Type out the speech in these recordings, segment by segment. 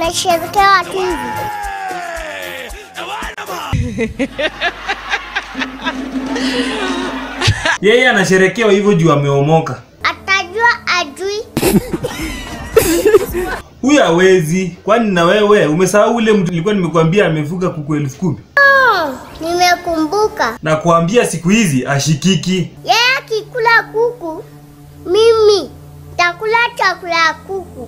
anasherekea tu hivi. Yeye anasherekewa hivyo juu ameomoka. Atajua ajui. Huyu hawezi. Kwani na wewe umesahau ule mtu nilikuwa nimekuambia amefuga kuku elfu kumi? Oh, nimekumbuka. Na kuambia siku hizi ashikiki. Yeye akikula kuku, mimi takula chakula ya kuku.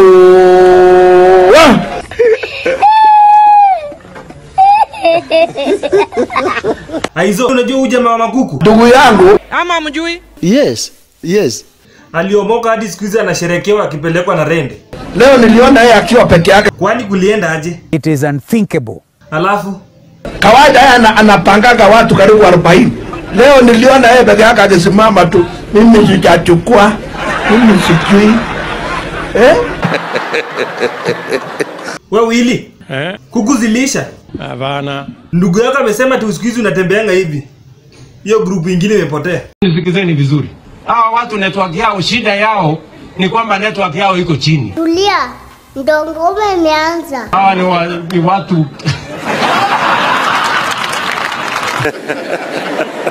Aizo, unajua huyu jamaa wa makuku Ndugu yangu. ama mjui Yes, yes. aliomoka hadi siku hizi anasherekewa akipelekwa na rende. Leo niliona yeye akiwa peke yake. Kwani kulienda aje? It is unthinkable. Alafu Kawaida yeye ana, anapangaga watu karibu 40. Leo niliona yeye peke yake akisimama tu. Mimi sijachukua. Mimi sijui. Eh? we Wili, Eh? kuku zilisha. Hapana. Ndugu yako amesema tu siku hizi unatembeanga hivi. Hiyo grupu ingine imepotea. Nisikizeni vizuri. Hawa watu network yao shida yao ni kwamba network yao iko chini. Tulia, ndo ngoma imeanza. Hawa ni, wa, ni watu